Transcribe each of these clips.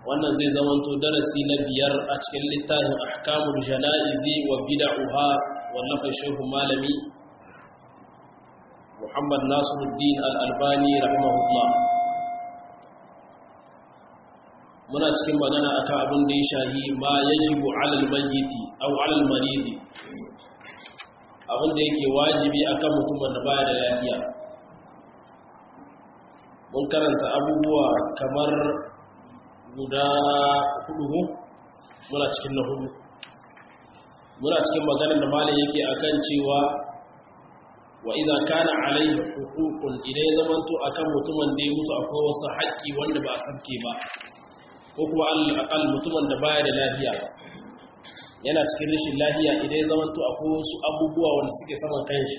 wannan zai zamanto darasi na biyar a cikin littafin ahkamul jana'izi wa bid'uha wallafa shehu malami Muhammad Nasiruddin Al-Albani rahimahullah muna cikin magana akan abin da ya shahi ma yajibu 'ala al-mayyiti aw 'ala al-maridi abin da yake wajibi akan mutumin da baya da lafiya mun karanta abubuwa kamar guda hudu muna cikin na hudu muna cikin maganar da malam yake akan cewa wa idza kana alayhi huququn idan ya zamanto akan mutumin da ya mutu akwai wasu haƙƙi wanda ba a sabke ba ko kuma al mutumin da baya da lafiya yana cikin rashin lafiya idan ya zamanto akwai wasu abubuwa wanda suke saman kanshi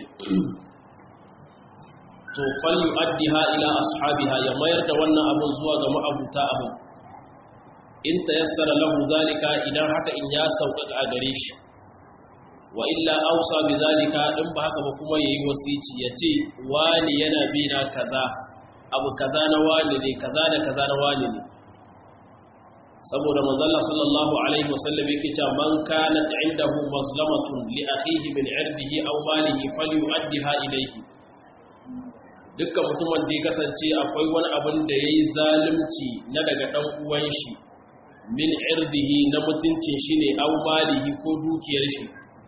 to fal yu'addiha ila ashabiha ya mayar da wannan abun zuwa ga ma'abuta abun in tayassara lahu zalika idan haka in ya sauƙaƙa a gare shi wa illa ausa bi zalika in ba haka ba kuma yayi wasici yace wani yana bi na kaza abu kaza na wani ne kaza da kaza na wani ne saboda manzo Allah sallallahu alaihi wasallam yake cewa man kanat indahu mazlamatun li akhihi min irdihi aw malihi falyu'addiha ilayhi dukkan mutumin da ya kasance akwai wani abin da yayi zalunci na daga dan uwan shi min irdihi na mutuncin shi ne aw malihi ko dukiyar shi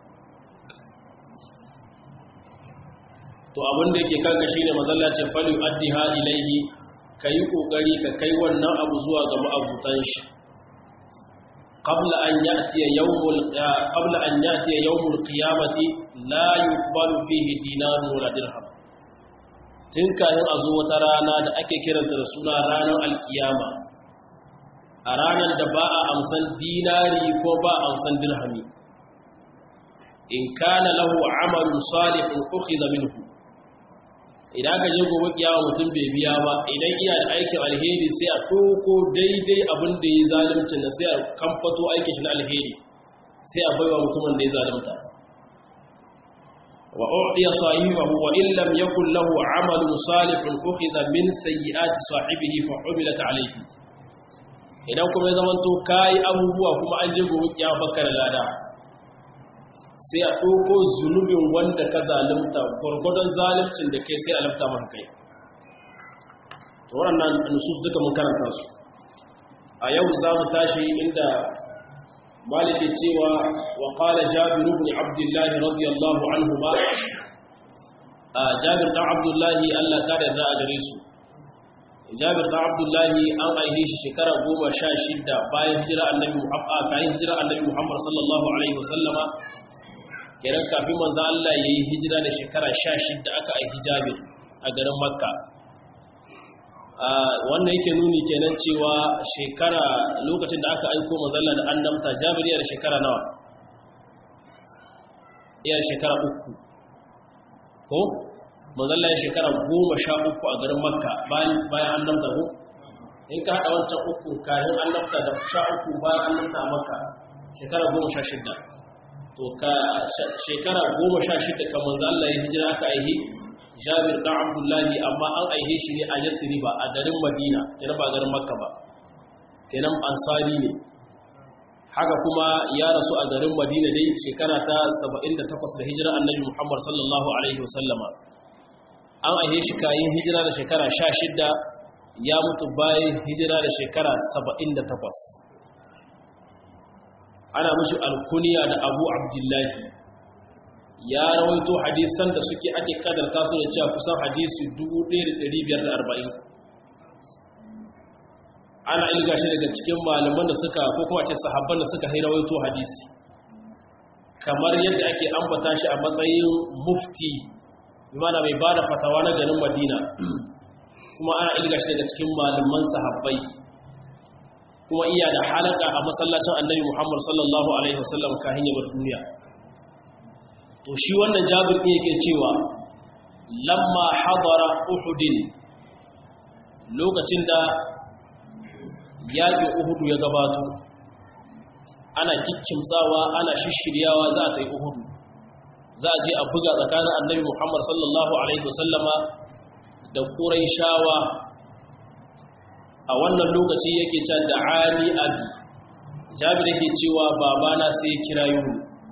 to abin da yake kanka shine mazallacin fali addiha ilaihi kai kokari ka kai wannan abu zuwa ga ma'abutan shi qabla an ya'ti yawmul qabla an ya'ti yawmul qiyamati la yuqbalu fihi dinarun wala dirham tun kayan a zo wata rana da ake kiranta da suna ranar alkiyama a ranar da ba a amsan dinari ko ba a amsan dirhami in kana lahu amalun salihun ukhidha minhu idan ka je gobe kiyama mutum bai biya ba idan iya da aikin alheri sai a toko daidai abin da ya zalunci na sai a kamfato aikin shi na alheri sai a baiwa mutumin da ya zalunta wa u'tiya sahibahu wa in lam yakul lahu amalun salihun ukhidha min sayyiati sahibihi fa umilat alayhi idan kuma ya zamanto kayi abubuwa kuma an je gobe kiyama baka da lada sai a ɗauko zunubin wanda ka zalimta gwargwadon zalimcin da kai sai a lafta maka kai to waɗannan nusus duka mun karanta su a yau za mu tashi inda maliki cewa wa qala jabir ibn abdullah radiyallahu anhu ba jabir dan abdullahi Allah ka da a gare su jabir da abdullahi an aihe shi shekara goma sha shida bayan hijira annabi muhammad bayan hijira annabi muhammad sallallahu alaihi wasallama kenan kafin manzo Allah yayi hijira da shekara sha shida aka aihi jabir a garin makka wannan yake nuni kenan cewa shekara lokacin da aka aiko manzo Allah da annabta jabir yana da shekara nawa yana shekara uku ko manzalla ya shekara goma sha uku a garin makka bayan annabta ko in ka haɗa wancan uku kayan annabta da sha uku bayan annabta a makka shekara goma sha shidda to ka shekara goma sha shidda kan manzalla ya hijira aka aihi jabir ɗan abdullahi amma an aihe shi ne a yasiri ba a garin madina kenan ba garin makka ba kenan ansari ne haka kuma ya rasu a garin madina dai shekara ta 78 da hijira annabi muhammad sallallahu alaihi wasallama an ahe shi kayan hijira da shekara 16 ya mutu bayan hijira da shekara 78 ana mashi alkuniya da abu abdullahi ya rawaito hadisan da suke ake kadarta su da cewa kusan hadisi 1540 ana ilga shi daga cikin malaman da suka ko kuma ce sahabban da suka rawaito hadisi kamar yadda ake ambata shi a matsayin mufti mana mai bada fatawa na garin madina kuma ana ilga shi daga cikin malaman sahabbai kuma iya da halaka a masallacin annabi muhammad sallallahu alaihi wasallam kahin yabar duniya to shi wannan jabir ɗin yake cewa lamma hadara uhudin lokacin da yaƙin uhudu ya gabato ana kikkimtsawa ana shishiryawa za a kai uhudu za a je a buga tsakanin annabi muhammad sallallahu alaihi wasallama da ƙuraishawa a wannan lokaci yake can da ali abi jabir yake cewa babana sai ya kira yi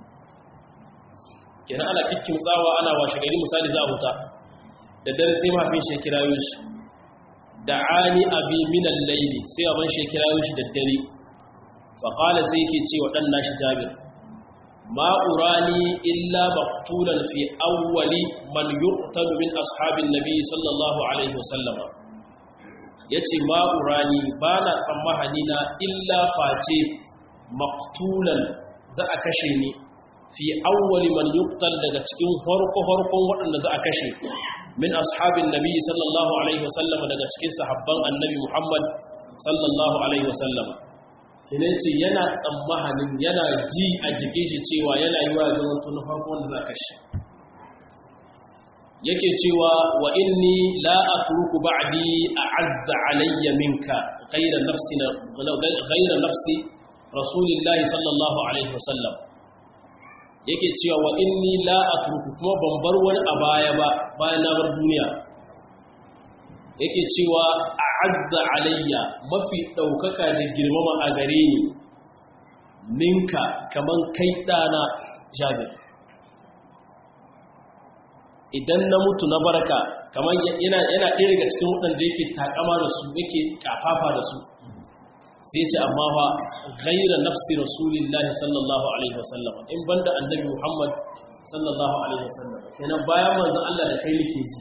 kenan ana kikkin tsawa ana washe gari misali za a huta da dare sai mahaifin shi kira yi shi da ali abi minan laili sai abin shi kira yi shi da dare faƙala sai yake ce wa ɗan nashi jabir ma'urani illa maktulan fi awwali man yuqtalu min ashabin nabi sallallahu alaihi wasallama yace ma'urani bana tsammahani na illa face maktulan za a kashe ni fi awwali man yuqtal daga cikin farko farkon waɗanda za a kashe min ashabin nabi sallallahu alaihi wasallama daga cikin sahabban annabi muhammad sallallahu alaihi wasallama kine ce yana tsammahanin yana ji a jikin shi cewa yana yi wa zama tun farko wanda za ka shi yake cewa wa inni la atruku ba'di a'azza alayya minka ghayra nafsi ghayra nafsi rasulillahi sallallahu alaihi wasallam yake cewa wa inni la atruku kuma ban bar wani a baya ba bayan na bar duniya yake cewa a'azza alayya mafi daukaka da girmama a gare ni ninka kaman kai dana jabir idan na mutu na barka kaman yana yana ɗaya daga cikin waɗanda yake takama da su yake kafafa da su sai ce amma fa ghaira nafsi rasulillahi sallallahu alaihi wasallam in banda annabi muhammad sallallahu alaihi wasallam kenan bayan manzon Allah da kai nake ji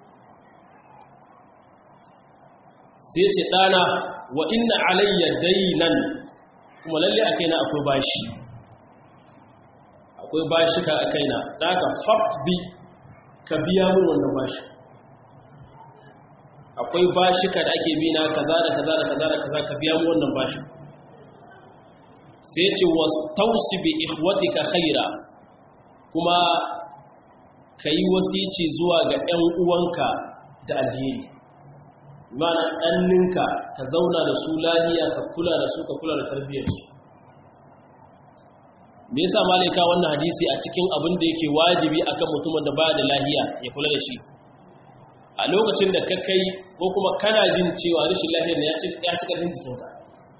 sai ce ɗana wa inna alayya dainan kuma lalle a kaina akwai bashi akwai bashi ka a kaina daga bi ka biya mun wannan bashi akwai bashi ka da ake bina kaza da kaza da kaza da kaza ka biya mun wannan bashi sai ce wastausi bi ikhwatika khaira kuma kayi wasici zuwa ga ƴan uwanka da alheri mana ƙanninka ka zauna da su lahiya ka kula da su ka kula da tarbiyyarsu me yasa malaika wannan hadisi a cikin abin da yake wajibi akan mutumin da baya da lahiya ya kula da shi a lokacin da ka kai ko kuma kana jin cewa rashin lahiyar ya ci ya ci karfin jikinka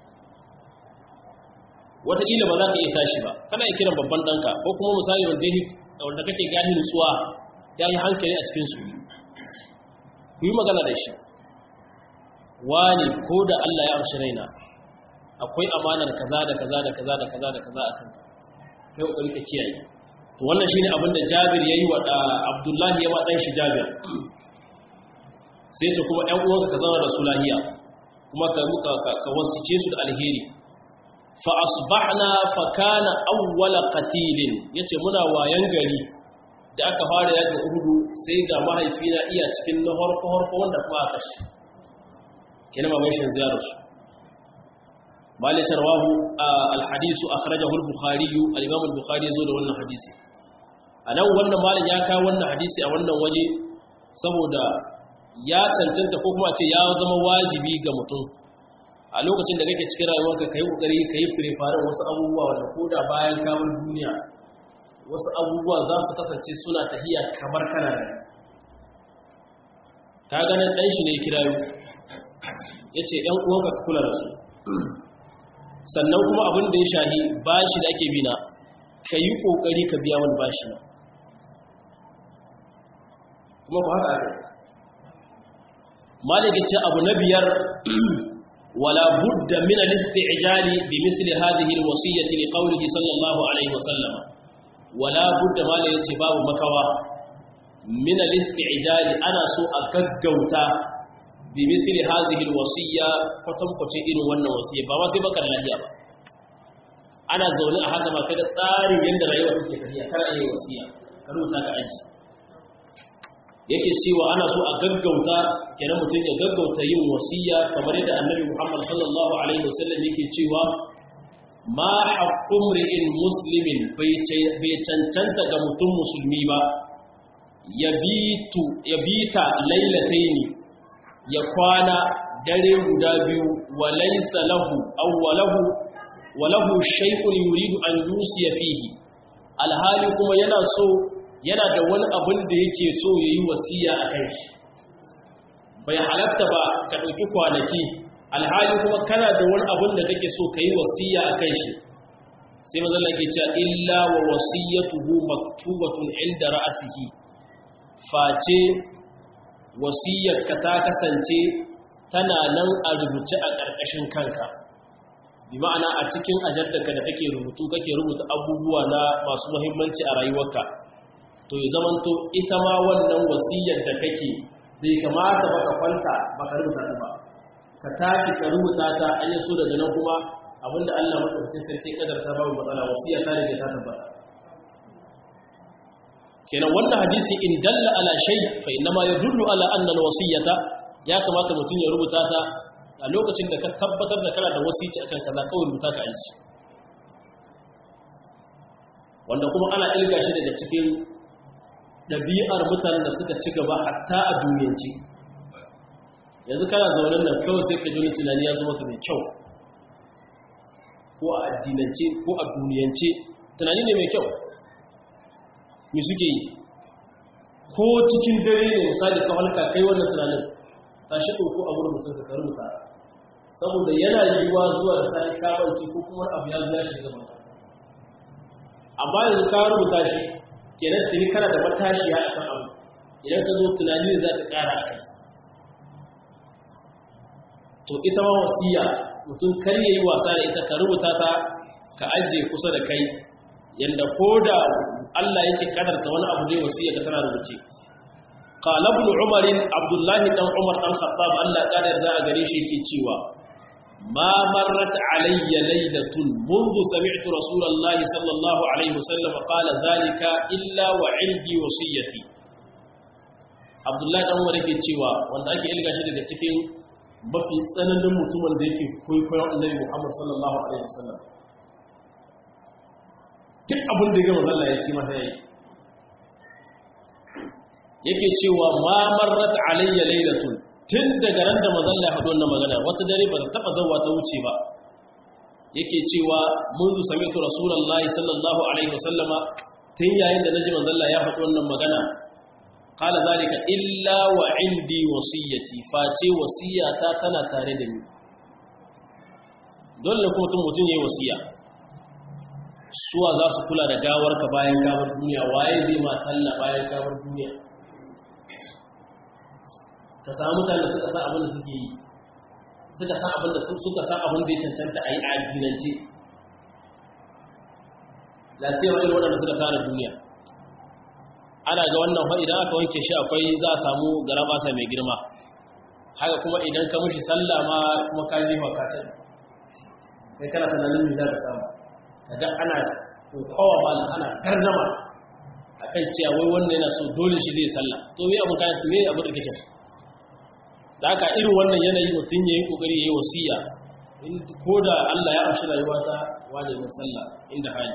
wataƙila ba za ka iya tashi ba kana iya kiran babban ɗanka ko kuma misali wanda kake gani nutsuwa ya yi hankali a cikinsu ku yi magana da shi wani ko da Allah ya amshi raina akwai amanar kaza da kaza da kaza da kaza da kaza a kanka kai kokari ka kiyaye to wannan shine abin da Jabir yayi wa Abdullahi ya wa dan shi Jabir sai ce kuma ɗan uwanka ka zama da su lahiya kuma ka muka ka wasice su da alheri fa asbahna fa kana awwala qatilin yace muna wayan gari da aka fara yaga uhudu sai ga mahaifina iya cikin na harko harko wanda kuma aka shi kina mamai shin ziyarar su malai sharwahu alhadisu akhrajahu al-bukhari al-imam al-bukhari zo da wannan hadisi anan wannan malai ya kawo wannan hadisi a wannan waje saboda ya cancanta ko kuma ce ya zama wajibi ga mutum a lokacin da kake cikin rayuwarka kai kokari kai preparing wasu abubuwa wanda koda bayan kamar duniya wasu abubuwa za su kasance suna tahiya kamar kana da ka ganin dan shi ne kirayo ya ce ‘yan uwanka ka kula da su sannan kuma abin da ya shahi bashi da ake bina ka yi ƙoƙari ka biya wani bashi na kuma ku haka ake maliki ce abu na biyar wala budda min al-isti'jali bi misli hadhihi al-wasiyyati li qawlihi sallallahu alaihi wasallam wala budda maliki ce babu makawa min al-isti'jali ana so a gaggauta bi misli hazihi alwasiya kwatankwacin irin wannan wasiya ba ma sai baka lafiya ba ana zaune a haka ba kaga tsarin yadda rayuwa take tafiya kar a yi wasiya ka rubuta ka aji yake cewa ana so a gaggauta kenan mutum ya gaggauta yin wasiya kamar yadda annabi Muhammad sallallahu alaihi wasallam yake cewa ma haqqu mri'in muslimin bai cancanta ga mutum musulmi ba yabitu yabita lailataini ya kwana dare guda biyu wa laysa lahu aw walahu walahu shay'un yuridu an yusiya fihi alhali kuma yana so yana da wani abin da yake so yayi wasiya a kai shi bai halatta ba ka dauki kwanaki alhali kuma kana da wani abin da kake so ka yi wasiya a kan shi sai mazalla ke cewa illa wa wasiyatuhu maktubatun inda ra'asihi face wasiyarka ta kasance tana nan a rubuce a ƙarƙashin kanka bi ma'ana a cikin ajaddaka da kake rubutu kake rubuta abubuwa na masu muhimmanci a rayuwarka to ya zamanto ita ma wannan wasiyar da kake bai kamata ba ka kwanta ba ka rubuta ta ba ka tashi ka rubuta ta an yi so daga nan kuma abinda Allah madaukakin sarki kadar ta babu matsala wasiya ta rage ta tabbata kenan wannan hadisi in dalla ala shay fa inna ma yadullu ala anna alwasiyata ya kamata mutum ya rubuta ta a lokacin da ka tabbatar da kana da wasici akan kaza kawai rubuta ka aiki wanda kuma ana ilga shi daga cikin ɗabi'ar mutanen da suka ci gaba hatta a duniyance yanzu kana zaunin nan kawai sai ka jini tunani ya zama ka mai kyau ko a addinance ko a duniyance tunani ne mai kyau me suke yi ko cikin dare ne misali ka halka kai wannan tunanin ta shi ɗauko a wurin mutum ka rubuta saboda yana yiwuwa zuwa da sai kamanci ko kuma abu ya zuwa shi gaba amma yanzu ka rubuta shi kenan tuni kana da matashi ya akan abu idan ka zo tunani ne za ka ƙara a kai to ita ma wasiya mutum kar ya yi wasa da ita ka rubuta ta ka ajiye kusa da kai yadda ko da Allah yake kadarta wani abu ne wasiya ka tana rubuce qala ibn umar abdullahi dan umar dan khattab Allah kadar da a gare shi yake cewa ma marrat alayya laylatun منذ سمعت رسول الله صلى الله عليه وسلم قال ذلك الا وعندي وصيتي abdullahi dan umar yake cewa wanda ake ilga shi daga cikin mafi tsananin mutumin da yake kwaikwayon annabi Muhammad sallallahu alaihi wasallam duk abin da ya gama zalla ya si masa yayi yake cewa ma marrat alayya laylatun tun daga ran da mazalla ya hado wannan magana wata dare ba ta taba zawa ta wuce ba yake cewa munzu sami'tu rasulullahi sallallahu alaihi wasallama tun yayin da naji manzalla ya hado wannan magana qala zalika illa wa indi wasiyati face wasiyata tana tare da ni dole kuma mutum mutum yayi wasiya suwa za su kula da gawarka bayan gawar duniya waye zai ma talla bayan gawar duniya ka samu mutane suka san abin da suke yi suka san abin da suka san abin da ya cancanta a yi a addinance lasiyar irin waɗanda suka tara duniya ana ga wannan fa idan aka wanke shi akwai za a samu garabasa mai girma haka kuma idan ka mushi sallah ma kuma ka jefa ka can kai kana tunanin me za ka samu kaga ana kokawa malam ana karnama akan cewa wai wannan yana so dole shi zai sallah to me abun kai me abun da kake da haka irin wannan yanayi mutun yayin kokari yayi wasiya in koda Allah ya amshi rayuwa ta wani mai sallah inda hali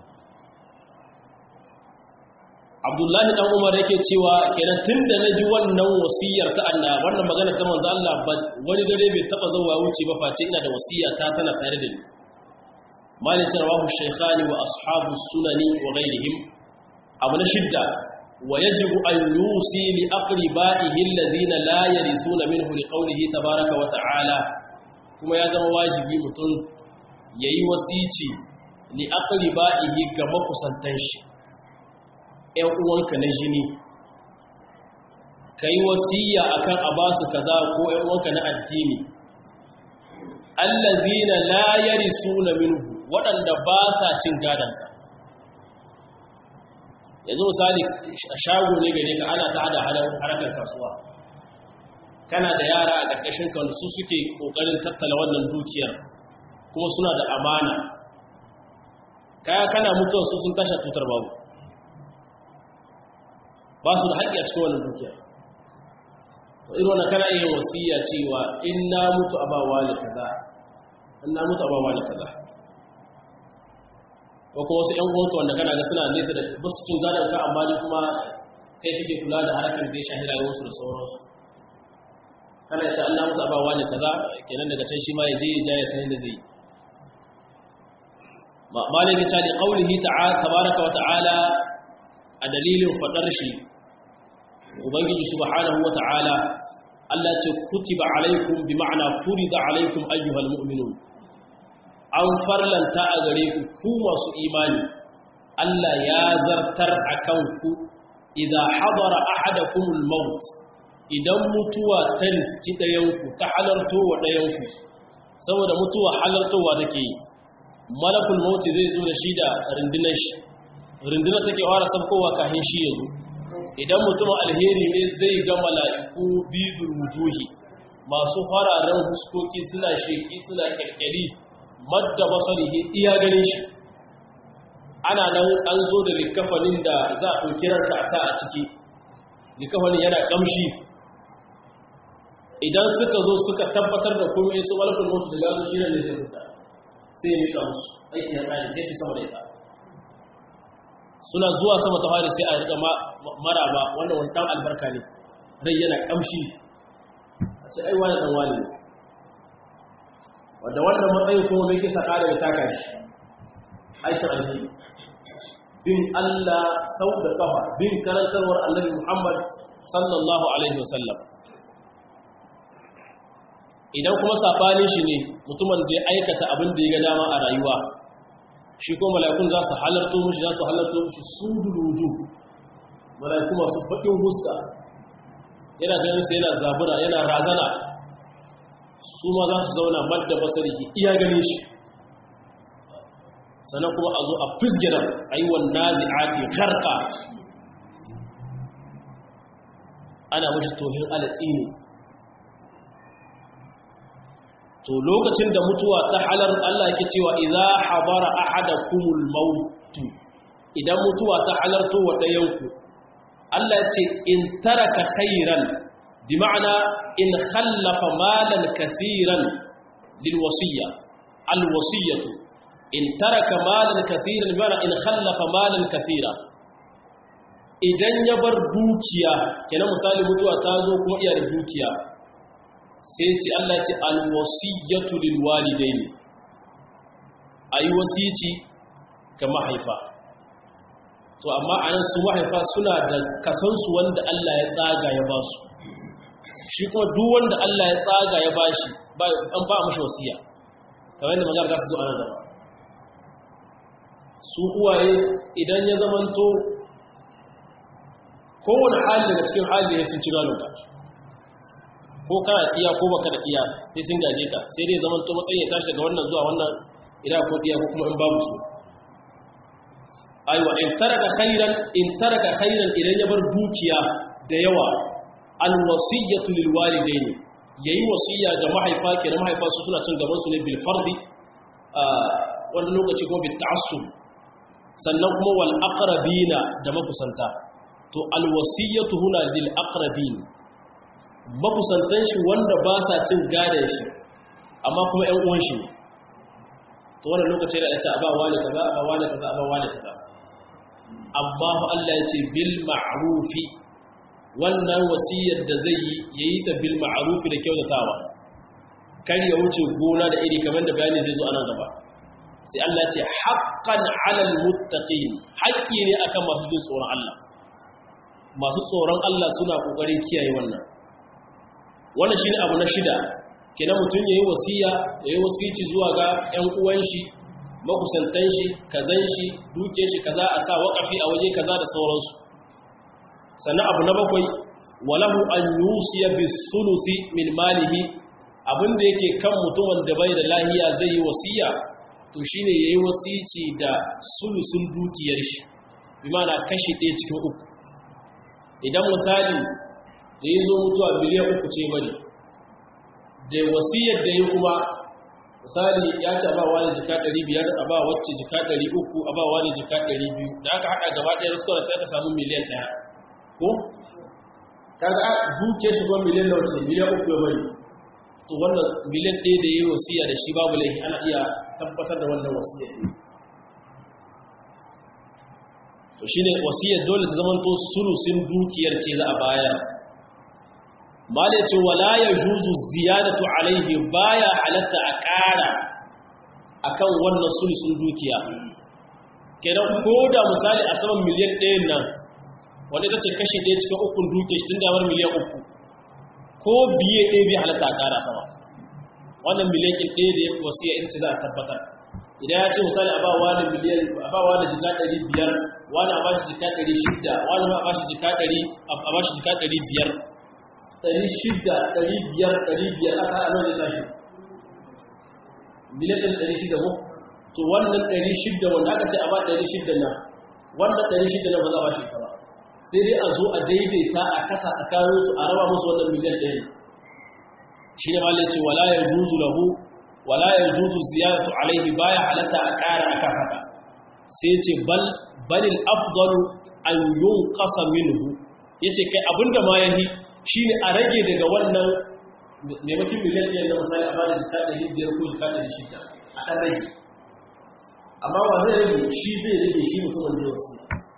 Abdullahi dan Umar yake cewa kenan tunda naji wannan wasiyar ta Allah wannan magana ta manzo Allah wani dare bai taba zuwa wuce ba face ina da wasiya ta tana tare da ni مالك رواه الشيخان وأصحاب السنن وغيرهم أبن شدة ويجب أن يوصي لأقربائه الذين لا يرثون منه لقوله تبارك وتعالى كما يزم واجبي متن يي وسيتي لأقربائه كما كسنتنش ‘yan uwanka na jini ka yi wasiya akan a basu kaza ko ‘yan uwanka na addini allazina la yarisuna minhu waɗanda ba sa cin gadonka yanzu misali a shago ne gare ka ana ta hada harkar kasuwa kana da yara a ƙarƙashin ka su suke ƙoƙarin tattala wannan dukiyar kuma suna da amana kaya kana mutuwa su sun tasha tutar babu ba su da haƙƙi a cikin wannan dukiyar to irin wannan kana yin wasiya cewa in na mutu a ba wani kaza in na mutu a ba wani kaza ko kuma wasu ‘yan uwanka wanda kana ga suna nesa da basu cin gadon ka amma ne kuma kai kake kula da harkar da ya shahi rayuwarsu da sauransu kana ce Allah musu abawa ne kaza kenan daga can shi ma ya je ya ja ya san da zai yi malaka ta li qawlihi ta'ala tabaraka wa ta'ala a dalilin fadar shi ubangiji subhanahu wa ta'ala Allah ce kutiba alaikum bi ma'ana furida alaikum ayyuhal mu'minun an farlanta a gare ku ku masu imani Allah ya zartar akan ku idan hadara ahadakumul maut idan mutuwa ta riski ɗayanku ta halarto wa ɗayanku saboda mutuwa halartowa take yi malakul mauti zai zo da shi da rundunar shi rundunar take fara sabkowa kafin shi ya zo idan mutum alheri ne zai ga mala'iku bidul wujuhi masu fararen huskoki suna sheki suna kirkiri madda basarihi iya ganin shi ana nan an zo da likafanin da za a ɗauki ranka a sa a ciki likafanin yana ƙamshi idan suka zo suka tabbatar da kuma yasu malakul mutu da gano shi ne zai fita sai ya mika musu aiki ya ƙari sai shi sama da ita suna zuwa sama ta fari sai a riƙa maraba wanda wani ɗan albarka ne rai yana ƙamshi a ce aiwa da ɗan wani ne wadda wannan matsayin kuma mai kisa ƙara da taka shi aikin alheri bin Allah sau da ƙafa bin karantarwar annabi Muhammad sallallahu alaihi wasallam idan kuma saɓanin shi ne mutumin da ya aikata abin da ya ga dama a rayuwa shi ko mala'ikun za su halarto mushi za su halarto mushi su duluju mala'iku masu baƙin huska yana ganin su yana zabura yana razana su ma za su zauna madda basariki iya ganin shi sannan kuma a zo a fisgiran a yi wa nazi'ati harka ana mashi tohin alatsi ne to lokacin da mutuwa ta halar Allah yake cewa idza habara ahadakumul maut idan mutuwa ta halarto wa dayanku Allah ce in taraka khairan bi ma'ana in khallafa malan kathiran lil wasiyya al wasiyatu in taraka malan kathiran bi ma'ana in khallafa malan kathira idan ya bar dukiya kenan misali mutuwa ta zo kuma iya da dukiya sai ce Allah ce alwasiyyatu lil walidaini ayi wasici ga mahaifa to amma anan su mahaifa suna da kasansu wanda Allah ya tsaga ya ba su shi kuma duk wanda Allah ya tsaga ya bashi an ba mashi wasiya kamar yadda magana za su zo ana gaba su uwaye idan ya zamanto kowane hali daga cikin hali ya sun ci galonka ko kana iya ko baka da iya sai sun gaje ka sai dai zaman to matsayin ya tashi daga wannan zuwa wannan ida ko iya ko kuma in babu su aiwa in taraka khairan in taraka khairan idan ya bar dukiya da yawa al wasiyatu lil walidaini yayi wasiya ga mahaifa kenan mahaifa su suna cin gaban su ne bil fardi wani lokaci kuma bil ta'assub sannan kuma wal aqrabina da makusanta to al wasiyatu huna lil aqrabin makusantan shi wanda ba sa cin gadon shi amma kuma ‘yan uwan shi to wannan lokaci da ya ce a ba wani kaza a ba wani kaza a ba wani kaza amma Allah ya ce bil ma'rufi wannan wasiyar da zai yi yayi ta bil ma'rufi da kyautatawa kar ya wuce gona da iri kamar da bayani zai zo a nan gaba sai Allah ya ce haqqan 'alal muttaqin haƙƙi ne akan masu jin tsoron Allah masu tsoron Allah suna kokarin kiyaye wannan wannan shine abu na shida kenan mutum yayi wasiya yayi wasici zuwa ga ƴan uwan shi makusantan shi kazan shi duke shi kaza a sa waqafi a waje kaza da sauransu sannan abu na bakwai walahu an yusiya bis sulusi min malihi abinda yake kan mutumin da bai da lahiya zai yi wasiya to shine yayi wasici da sulusun dukiyar shi bi ma'ana kashi ɗaya cikin uku idan misali da ya zo mutuwa miliyan uku ce bane da wasiyar da ya kuma misali ya ce ba wani jika 500 a ba wacce jika 300 a ba wani jika 200 da aka hada gaba ɗaya rasuwa sai aka samu miliyan ɗaya ko? kaga duke shi kuma miliyan nawa ce miliyan uku ya bari to wannan miliyan ɗaya da ya yi wasiya da shi babu laifi ana iya tabbatar da wannan wasiyar to shine wasiyar dole ta zamanto sulusin dukiyar ce za a bayar malai ce wala ya juzu ziyadatu alaihi baya halatta a ƙara akan wannan sulusun dukiya kenan ko da misali a saman miliyan ɗayan nan wanda ta ce kashi ɗaya cikin ukun duke shi tun damar miliyan uku ko biye ɗaya bai halatta a ƙara sama wannan miliyan ɗin ɗaya da ya wasiya ita ce za a tabbatar idan ya ce misali a ba wani miliyan a ba wani jika ɗari biyar wani a ba shi jika ɗari shida wani ma a ba shi jika ɗari a ba shi jika ɗari biyar ɗari shida ɗari biyar ɗari biyar aka haɗa ne tashi miliyan ɗin ɗari shida ko to wannan ɗari shida wanda aka ce a ba ɗari shida na wannan ɗari shida na ba za a ba shi ba sai dai a zo a daidaita a kasa tsakaninsu a raba musu wannan miliyan ɗaya shi ne malai ce wala ya juzu lahu wala ya juzu ziyaratu alaihi baya halatta a ƙara akan haka sai ce bal balil afdalu an yunqasa minhu yace kai abinda ma yahi shine a rage daga wannan maimakon miliyan ɗaya na misali a bada jika ɗari biyar ko jika ɗari shida a ɗan rage amma wa zai rage shi zai rage shi mutumin da wasu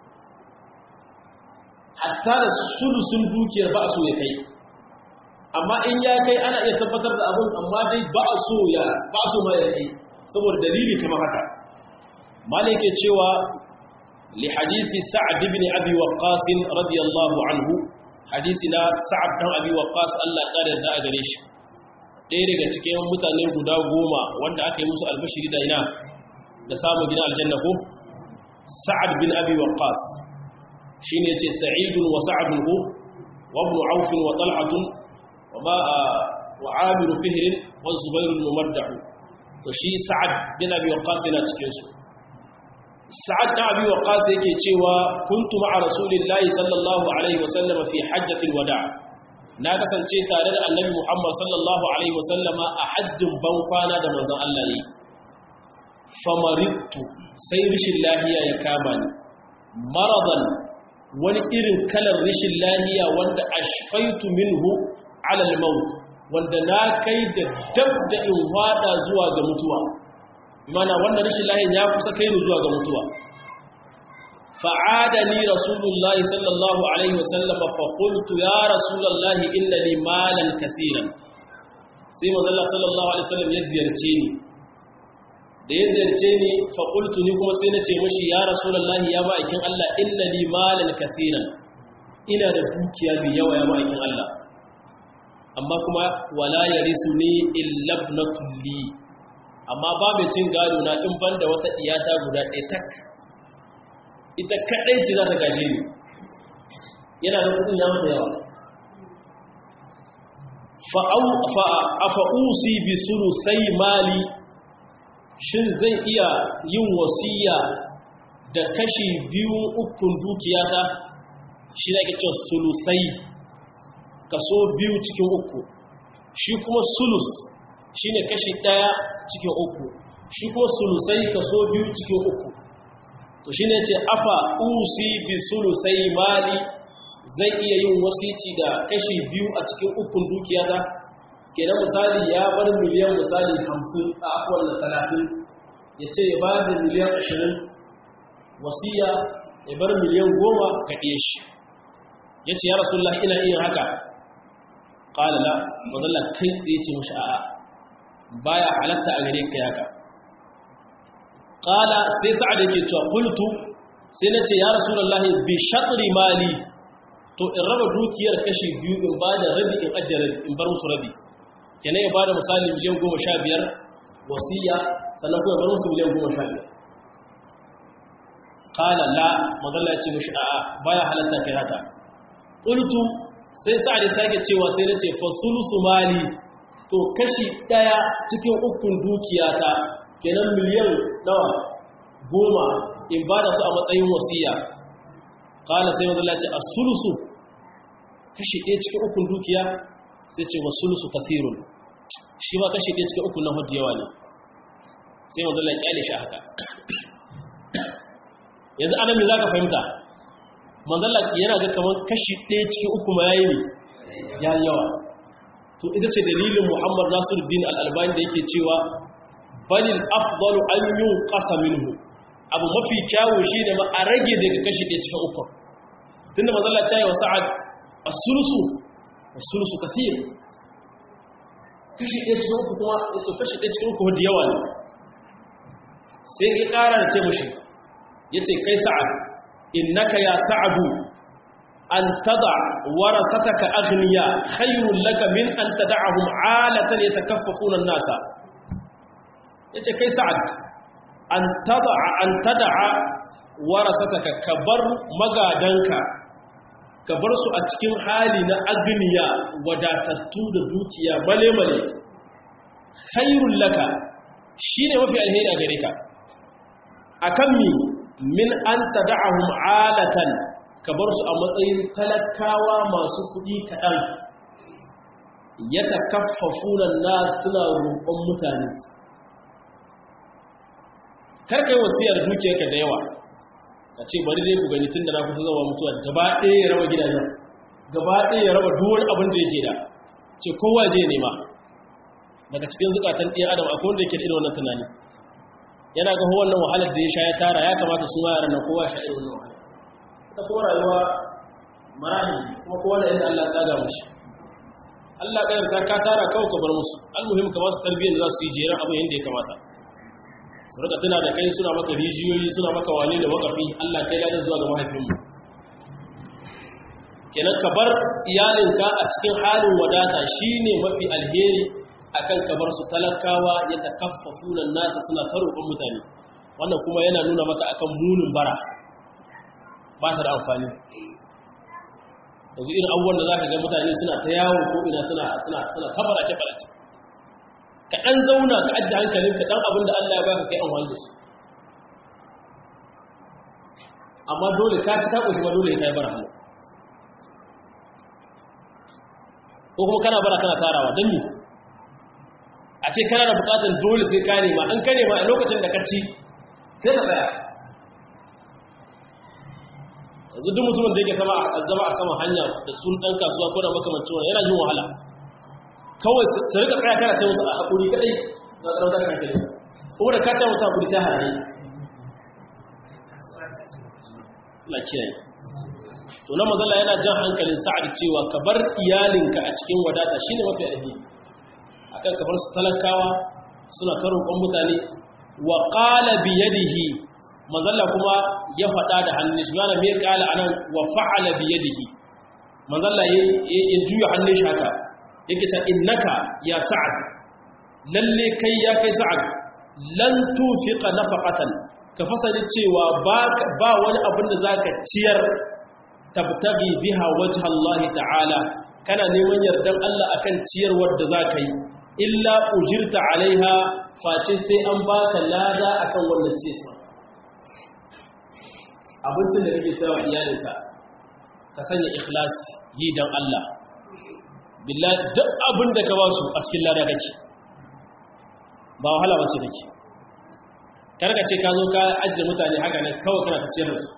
hatta da sulusun dukiyar ba a so ya kai amma in ya kai ana iya tabbatar da abin amma dai ba a so ya ba a so ma ya kai saboda dalili kamar haka malai ke cewa li hadisi sa'ad ibn abi waqqas radiyallahu anhu hadisi na sa'ad dan abi waqqas Allah ya kare da gare shi ɗaya daga cikin mutane guda goma wanda aka yi musu albashiri da ina da samun gidan aljanna ko sa'ad bin abi waqqas shine yace sa'idun wa sa'adun hu wa ibn auf wa talhatun وما وعامر فهر والزبير الممدح to shi sa'ad bin abi waqqas yana cikin su sa'ad bin abi waqqas yake cewa kuntu ma'a rasulillahi sallallahu alaihi wasallam fi hajjatil wada' na kasance tare da annabi muhammad sallallahu alaihi wasallama a hajjin ban kwana da manzon Allah ne famarittu sai rishin lahiya ya kama ni maradan wani irin kalar rishin lahiya wanda ashfaitu minhu alal maut wanda na kai da dab da in wada zuwa ga mutuwa mana wannan rashin lahin ya kusa kai ni zuwa ga mutuwa fa'adani rasulullahi sallallahu alaihi wasallam fa qultu ya rasulullahi inna li malan kaseeran sai manzo Allah sallallahu alaihi wasallam ya ziyarce ni da ya ziyarce ni fa qultu ni kuma sai na ce mishi ya rasulullahi ya ma'aikin Allah inna li malan kaseeran ina da dukiya mai yawa ya ma'aikin Allah amma kuma wala ya risu ne illabnatul li amma ba mai cin gado na in banda wata iyata guda ɗaya tak ita kaɗai ce za ta gaje ni yana da kudin yawa da yawa fa'usi bi sai mali shin zai iya yin wasiya da kashi biyu ukun dukiyata shi na ke cewa sulusai kaso biyu cikin uku shi kuma sulus shi ne kashi ɗaya cikin uku shi kuma sulusai kaso biyu cikin uku to shi ne ce afa usi bi sulusai mali zai iya yin wasici da kashi biyu a cikin ukun dukiya ta kenan misali ya bar miliyan misali hamsin a akwai da talatin ya ce ya ba da miliyan ashirin wasiya ya bar miliyan goma ga ɗaya shi ya ce ya rasulullah ina iya haka ƙala la mazalla kai tsaye ce mashi a'a baya halatta a gare ka yaka ƙala sai sa'ad yake cewa kultu sai na ce ya rasulullah bi shatri mali to in raba dukiyar kashi biyu in ba da rabi in ajiye rabi in bar musu rabi kenan ya ba da misali miliyan goma sha biyar wasiya sannan kuma bar musu miliyan goma sha biyar ƙala la mazalla ya ce mashi a'a baya halatta kai haka ƙultu sai sa'ad ya sake cewa sai na ce fasulusu mali to kashi ɗaya cikin ukun dukiyata kenan miliyan nawa goma in ba da su a matsayin wasiya ƙala sai mazalla ce a sulusu kashi ɗaya cikin ukun dukiya sai ce wa sulusu kasirun shi ma kashi ɗaya cikin ukun na hudu yawa ne sai mazalla ƙyale shi haka yanzu anami za ka fahimta manzalla yana ga kamar kashi ɗaya cikin uku ma yayi ne ya yawa to ita ce dalilin muhammad nasiruddin al'albani da yake cewa balil afdalu an yun ƙasa minhu abu mafi kyawu shi ne ma a rage daga kashi ɗaya cikin uku tun da manzalla ta yi wa sa'ad a sulusu a sulusu kasir kashi ɗaya cikin uku kuma ya ce kashi ɗaya cikin uku wadda yawa ne sai ya ƙara da ce mashi ya ce kai sa'ad innaka ya sa'adu an tada warasataka aghniya khayrun laka min an tad'ahum 'alatan yatakaffafuna an-nasa yace kai sa'ad an tada an tad'a warasataka kabar magadanka kabar su a cikin hali na aghniya wadatattu da dukiya male-male khayrun laka shine mafi alheri a gare ka akan mi min an tad'ahum 'alatan ka bar su a matsayin talakawa masu kuɗi kaɗan ya ta kaffafunan na suna roƙon mutane karka yi wasiyar dukiyarka da yawa ka ce bari dai ku gani tun da na kusa zama mutuwa gaba ɗaya ya raba gidajen gaba ɗaya ya raba duwar abin da yake da ce kowa zai nema daga cikin zukatan ɗaya adam akwai wanda yake da irin wannan tunani yana ga wannan wahalar da ya sha ya tara ya kamata su ma yaran nan kowa sha irin wannan wahalar ta kuma rayuwa marahi kuma kowa da inda Allah ta gamu shi Allah ka yarda ka tara kawai ka bar musu almuhim ka ba su tarbiyyar da za su yi jeran abin yadda ya kamata su rika tuna da kai suna maka rijiyoyi suna maka wale da wakafi Allah kai ladan zuwa ga mahaifinmu kenan ka bar iyalinka a cikin halin wadata shine mafi alheri akan ka bar su talakawa ya takaffafuna nasa suna karɓar mutane wannan kuma yana nuna maka akan munin bara ba ta da amfani yanzu irin abubuwan da za ka ga mutane suna ta yawon ko ina suna suna suna tabarace barace ka ɗan zauna ka ajiye hankalin ka ɗan abin da Allah ya baka kai amfani da su amma dole ka ci ka ƙoshi ba dole ka yi bara hannu ko kuma kana bara kana tarawa don me a ce kana da buƙatar dole sai ka nema an ka nema a lokacin da ka ci sai ka tsaya yanzu duk mutumin da yake sama a zama a sama hanya da sun ɗan kasuwa ko da makamancin wani yana jin wahala kawai su rika tsaya kana ce musu a haƙuri kaɗai ga ƙarar tashin hankali kuma da kaca mutu haƙuri sai harayi la kiyaye to na mazala yana jan hankalin sa'ad cewa ka bar iyalinka a cikin wadata shine mafi alheri akan ka bar su talakawa suna ta roƙon mutane wa qala bi yadihi manzalla kuma ya faɗa da hannun shi yana mai ƙala a nan wa fa'ala biye jiki manzalla ya juya hannun shi haka yake ta innaka ya sa'ad lalle kai ya kai sa'ad lan tufiqa nafaqatan ka fasali cewa ba wani abin da zaka ciyar tabtaghi biha wajha Allah ta'ala kana neman yardan Allah akan ciyarwar da zaka yi illa ujirta alaiha face sai an baka lada akan wannan ciyarwa abincin da kake sayawa iyalinka ka sanya ikhlas yi don Allah billahi duk abin da ka ba su a cikin lada kake ba wahala bace kake karka ce ka zo ka ajiye mutane haka ne kawai kana tafiyar su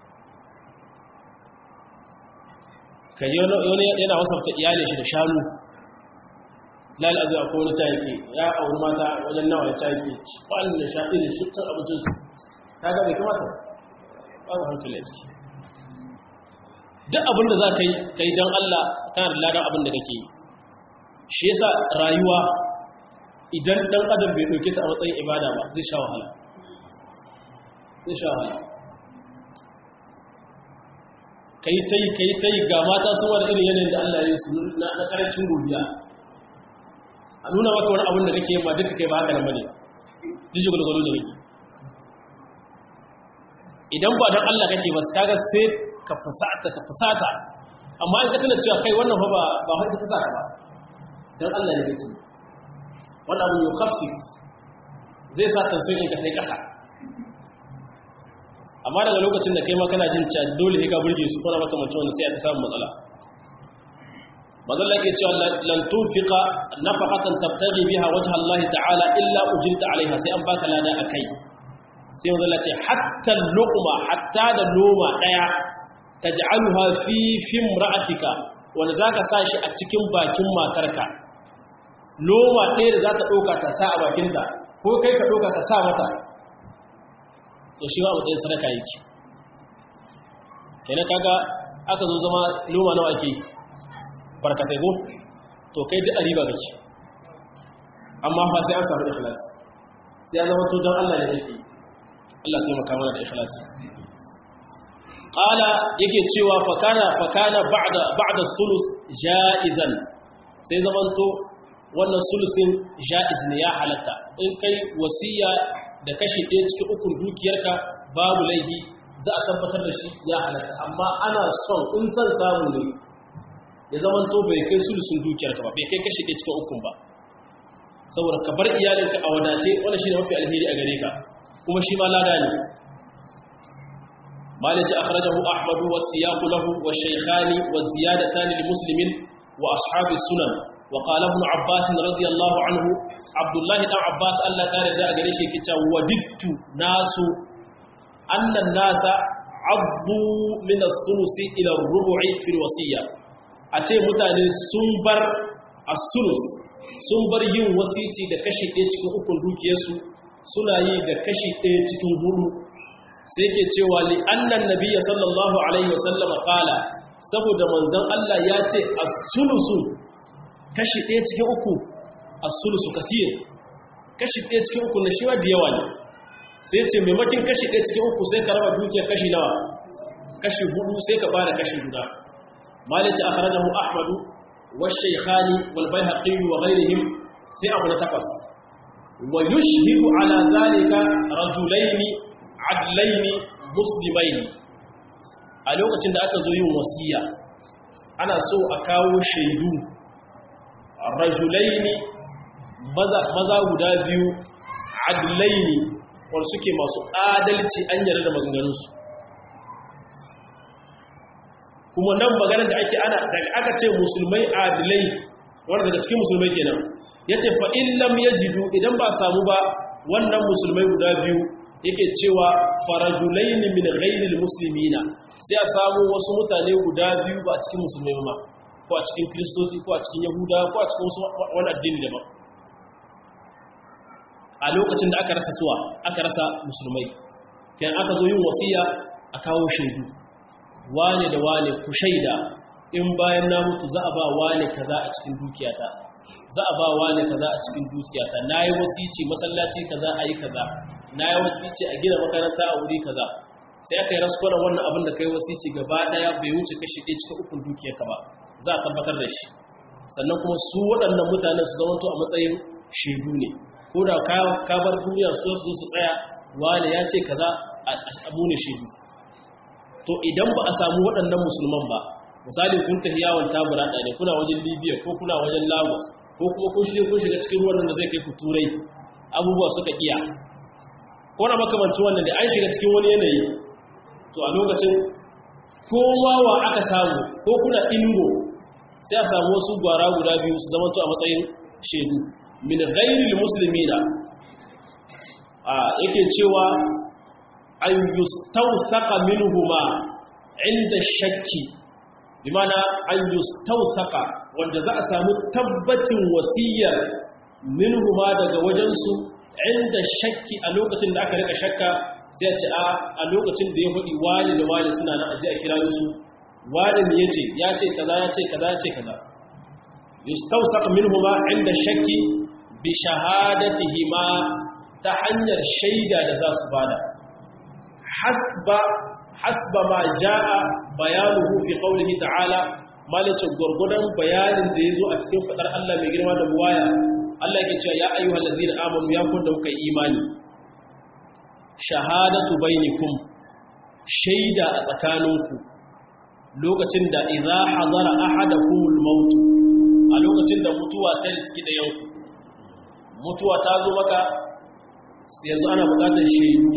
ka yi wani yana wasafta iyalin shi da shanu lal azu akwai wani cayake ya auri mata wajen nawa ya cayake wa'anda da shaɗi da shi cin abincinsu ta ga bai kamata babu hankali a ciki duk abin da za ka yi ka yi don Allah kana da ladan abin da kake yi shi yasa rayuwa idan ɗan adam bai ɗauke ta a matsayin ibada ba zai sha wahala zai sha wahala ka yi ta yi ka yi ta yi ga mata sun wani irin yanayin da Allah ya yi su na ƙarancin godiya a nuna maka wani abin da kake yi ma duka kai ba haka nan bane duk gwalgwalo da kake idan ba don Allah kake ba su kaga sai ka fusata ka fusata amma in ka tana cewa kai wannan fa ba ba haka ta saka ba don Allah ne kake wannan abu yukhaffif zai sa tansiyon ka tai kasa amma daga lokacin da kai ma kana jin cewa dole sai ka burge su kuma maka mutum wanda sai ta samu matsala mazalla ke cewa lan tunfiqa nafaqatan tabtaghi biha wajha Allah ta'ala illa ujirta alaiha sai an baka lada akai sai mazalla ce hatta luqma hatta da noma daya taj'aluha fi fimra'atika wanda zaka sa shi a cikin bakin matarka noma ɗaya da zaka dauka ta sa a bakinta ko kai ka dauka ka sa mata to shi wa matsayin sadaka yake kenan kaga aka zo zama noma nawa ake barkatai go to kai duk riba kake amma fa sai an samu ikhlas sai ya zama to don Allah ne yake Allah ya taimaka mana da ikhlas qala yake cewa fakana fakana ba'da ba'da sulus ja'izan sai zamanto wannan sulusin ja'iz ne ya halatta in kai wasiya da kashi ɗaya cikin ukun dukiyarka babu laifi za a tabbatar da shi ya halatta amma ana son in san samu ne ya zamanto bai kai sulusin dukiyarka ba bai kai kashi ɗaya cikin ukun ba saboda ka bar iyalinka a wadace wannan shi ne mafi alheri a gare ka kuma shi ma lada ne مالك أخرجه أحمد والسياق له والشيخان والزيادتان لمسلم وأصحاب السنن وقال ابن عباس رضي الله عنه عبد الله بن عباس الله كان ذا غريش كتا وددت ناس أن الناس عضوا من الثلث إلى الربع في الوصية أتي متاني سنبر الثلث سنبر yin wasici da kashi ɗaya cikin ukun dukiyarsu suna yi da kashi ɗaya cikin hudu sai ke cewa li annan nabiyya sallallahu alaihi wasallama qala saboda manzon Allah ya ce as-sulusu kashi ɗaya cikin uku as-sulusu kasir kashi ɗaya cikin uku na shi da yawa ne sai ce maimakin kashi ɗaya cikin uku sai ka raba dukiyar kashi nawa kashi hudu sai ka bada kashi guda malici akhrajahu ahmadu wa shaykhani wal bayhaqi wa ghayrihim sai abu na takwas wa yushhidu ala zalika rajulaini adlaini muslimaini a lokacin da aka zo yin wasiya ana so a kawo shaidu rajulaini maza guda biyu adlaini wanda suke masu adalci an yarda da maganganunsu kuma nan maganar da ake ana daga aka ce musulmai adilai wanda daga cikin musulmai kenan ya ce fa'in lam ya jidu idan ba samu ba wannan musulmai guda biyu yake cewa farajulaini min ghairil muslimina sai a samu wasu mutane guda biyu ba a cikin musulmai ba ko a cikin kristoci ko a cikin yahuda ko a cikin wani addini daban a lokacin da aka rasa suwa aka rasa musulmai kan aka zo yin wasiya a kawo shaidu wane da wane ku shaida in bayan na mutu za a ba wane kaza a cikin dukiyata za a ba wane kaza a cikin dukiyata na yi wasici masallaci kaza a yi kaza na yi wasici a gina makaranta a wuri kaza sai aka yi raskunan wannan abin da ka yi wasici gaba daya bai wuce kashi ɗaya cikin ukun dukiyarka ba za a tabbatar da shi sannan kuma su waɗannan mutanen su zama to a matsayin shaidu ne ko da ka bar duniya su zo su tsaya wane ya ce kaza a abu ne shaidu to idan ba a samu waɗannan musulman ba misali kun tafi yawon tabura ɗaya ne kuna wajen libya ko kuna wajen lagos ko kuma kun shirya kun shiga cikin ruwan da zai kai ku turai abubuwa suka iya ko na makamanci wannan da an shiga cikin wani yanayi to a lokacin kowa wa aka samu ko kuna ingo sai a samu wasu gwara guda biyu su zama a matsayin shaidu min ghairil muslimina a yake cewa an yustawsaqa minhuma inda shakki bimana an yustawsaqa wanda za a samu tabbacin wasiyar minhuma daga wajensu inda shakki a lokacin da aka rika shakka sai a ce a lokacin da ya faɗi wani da wani suna nan aji a kira su wani ne yace ya ce kaza ya ce kaza ya ce kaza yustawsaqa minhuma inda shakki bi shahadatihima ta hanyar shaida da za su bada hasba hasba ma jaa bayanuhu fi qawlihi ta'ala malice gurgudan bayanin da yazo a cikin fadar Allah mai girma da buwaya Allah yake cewa ya ayyuhal ladzina amanu ya kun da kuka imani shahadatu bainakum shaida a tsakaninku lokacin da idza hadara ahadakumul maut a lokacin da mutuwa ta riski da yau mutuwa ta zo maka yanzu ana bukatar shaidu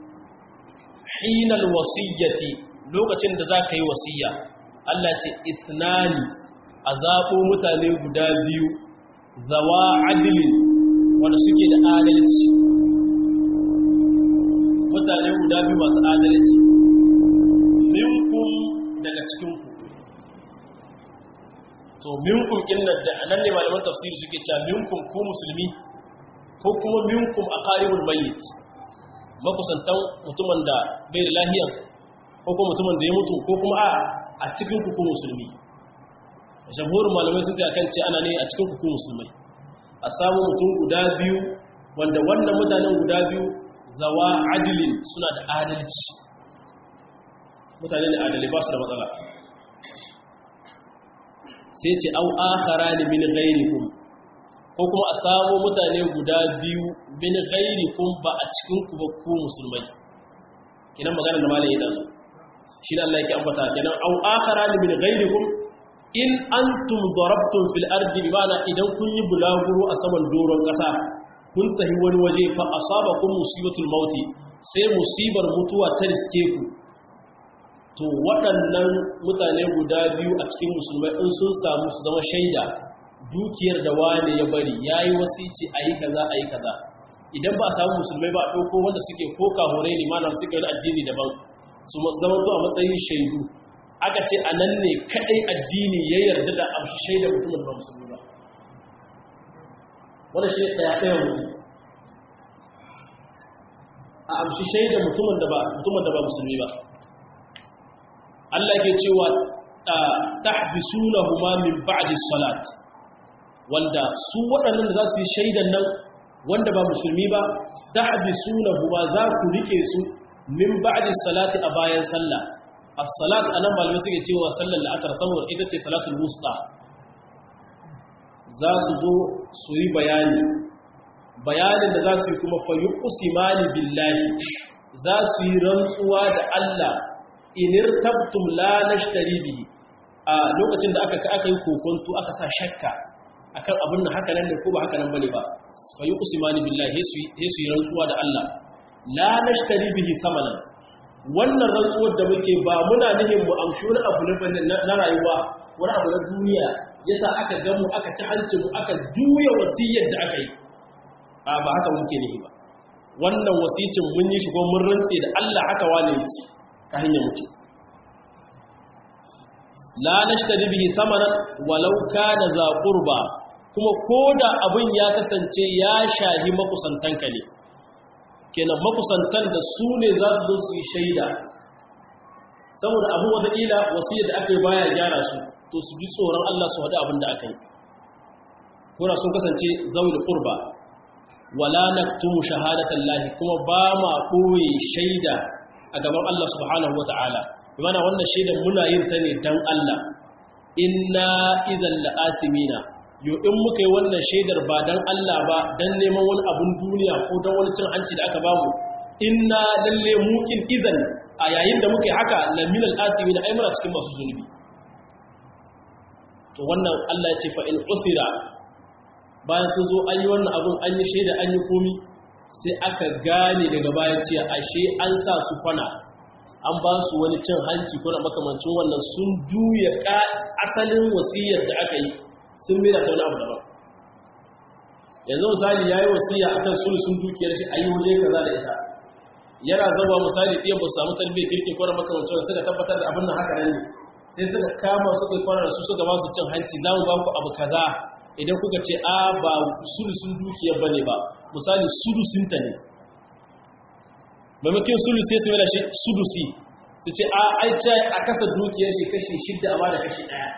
hinal wasiyyati lokacin da za ka yi wasiyya Allah ce isnani a zaɓo mutane guda biyu zawa adilin wanda suke da adalci mutane guda biyu masu adalci minkum daga cikinku to minkum inna da nan ne malaman tafsiri suke cewa minkum ku musulmi ko kuma minkum aqaribul mayyit makusantan mutumin da bai da lahiya ko kuma mutumin da ya mutu ko kuma a a cikin ku musulmi jamhurin malamai sun ce akan ce ana ne a cikin ku musulmai a samu mutum guda biyu wanda wannan mutanen guda biyu zawa adilin suna da adalci mutane ne adalai ba su da matsala sai ce au akharani min ghairikum ko kuma a samu mutane guda biyu min ghairikum ba a cikin ku ba ku musulmai kinan magana da malai yana so shi ne Allah yake ambata kenan au akharani min ghairikum in antum darabtum fil ardi bi ma'ana idan kun yi bulaguro a saman doron kasa kun tahi wani waje fa asabakum musibatul mauti sai musibar mutuwa ta riske ku to waɗannan mutane guda biyu a cikin musulmai in sun samu su zama shaida dukiyar da wane ya bari ya yi wasici a yi kaza a yi kaza idan ba a samu musulmai ba a ɗauko wanda suke ko kahurai limanar suke wani addini daban su zama to a matsayin shaidu aka ce a nan ne kaɗai addini ya yarda da amshi shaida mutumin ba musulmi ba wanda shi ɗaya ɗaya mutum a amshi shaida mutumin da ba musulmi ba Allah ke cewa tahbisunahuma min ba'di salat wanda su waɗannan da za su yi shaidan nan wanda ba musulmi ba tahbisunahuma za ku rike su min ba'di salati a bayan sallah as-salat anan malamai suke cewa sallar la'asar saboda ita ce salatul wusta za su zo su yi bayani bayanin da za su yi kuma fa yuqsimani billahi za su yi rantsuwa da Allah inir tabtum la nashtari bihi a lokacin da aka aka yi kokonto aka sa shakka akan abin nan haka nan ne ko ba haka nan bane ba fa yuqsimani billahi su yi rantsuwa da Allah la nashtari bihi samanan wannan rantsuwar da muke ba muna nihin mu amshi wani abu na rayuwa wani abu na duniya yasa aka ga mu aka ci hancin mu aka juya wasiyar da aka yi a ba haka muke nihi ba wannan wasicin mun yi shi ko mun rantse da Allah haka wane yake ka hanyar mutu la nashtari bihi samanan walau kana za qurba kuma koda abin ya kasance ya shahi makusantanka ne kenan makusantan da su ne za su zo su yi shaida saboda abu wata ila wasiyar da aka yi baya gyara su to su ji tsoron Allah su hada abin da aka yi kuna sun kasance zawil qurba wala naktumu shahadatan lahi kuma ba ma koyi shaida a gaban Allah subhanahu wa ta'ala mana wannan shaidan muna yin ta ne don Allah inna idan la'asimina yau in muka yi wannan shaidar ba don Allah ba don neman wani abun duniya ko don wani cin hanci da aka bamu inna lalle mukin idan a yayin da muka yi haka lamin al'asimina ai muna cikin masu zunubi to wannan Allah ya ce fa in usira bayan sun zo an yi wannan abun an yi shaida an yi komi sai aka gane daga bayan cewa ashe an sa su kwana an ba su wani cin hanci ko na makamancin wannan sun juya ka asalin wasiyar da aka yi sun mira ta wani abu daban yanzu misali ya yi wasiya akan sulusun dukiyar shi a yi waje kaza da ita yana zama misali ɗiyan ba su samu tarbiyyar kirki ko na makamancin wanda suka tabbatar da abin nan haka nan ne sai suka kama suka yi kwanar su suka ba su cin hanci za mu ba ku abu kaza idan kuka ce a ba sulusun dukiyar ba ne ba misali sudusinta ne maimakon sulusi sai su mai da shi sudusi su ce a aice a kasa dukiyar shi kashi shidda amma da kashi daya